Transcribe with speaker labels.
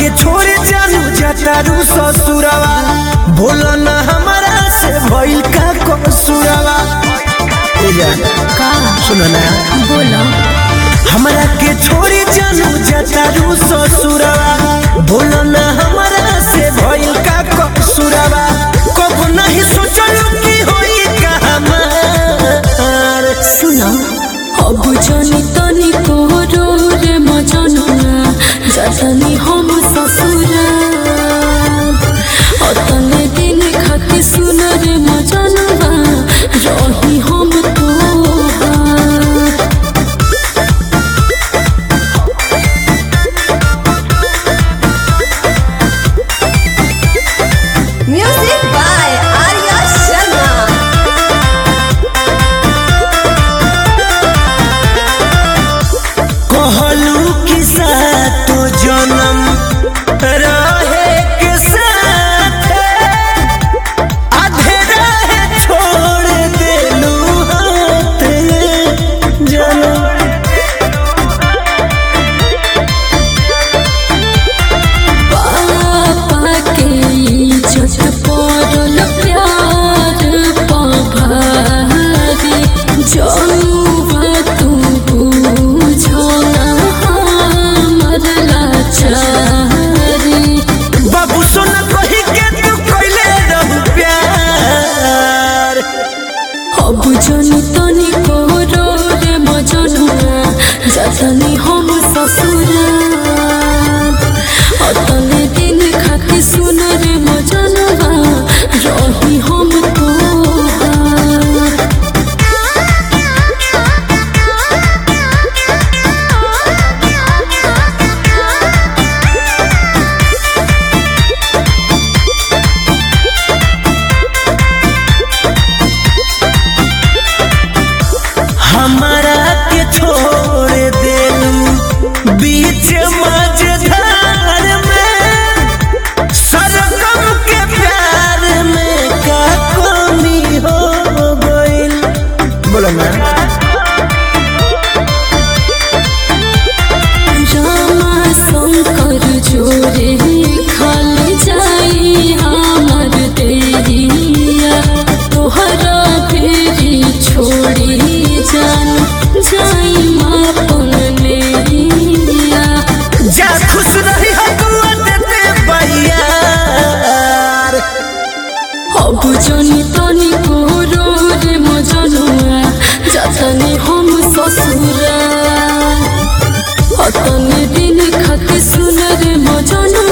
Speaker 1: के छोड़े जानू जतारू ससुरवा बोलो ना हमारा से भइल का कसूरवा ए जा
Speaker 2: का
Speaker 1: सुनो ना
Speaker 2: बोलो
Speaker 1: हमरा के छोड़े जानू जतारू ससुरवा बोलो ना हमारा से भइल का कसूरवा कब नहीं सोचलू की होई का हमार
Speaker 2: सुनो अब जनी तनी कोरो रे मजनुआ जतनी हम ससुरा अतने दिन खाती सुन रे मजनुआ रही हम तोहार
Speaker 3: Music by Arya Sharma.
Speaker 1: कहलू कि सातो जन्म रहे के साथ आधे राह छोड़ देलू हाथ जन्म
Speaker 2: पापा के इज्जत पड़ल प्यार पभारी जौवा तू बुझना हमर लाचारी
Speaker 1: बाबू सुन कही के तू कैले रहू प्यार
Speaker 2: अब जनी तनी कोरो रे मजनुआ जतनी हम ससुरा अतने दिन खाती सुन रे मजनुआ रही हम तोहार
Speaker 1: हमारा के छोड़ देलू बीच मझधार में सरगम के प्यार में का कमी हो गइल बोलो ना
Speaker 2: रामा शंकर जोरे खाली जाई हमर देहिया तोहरा फेरी छोड़ी जान जाई मापन लेहिया
Speaker 1: जा खुश रही हो दुआ देते बैयार
Speaker 2: अब जनी तनी कोरो रे मजनुआ जतनी हम ससुरा अतने दिन खाती सुन रे मजनुआ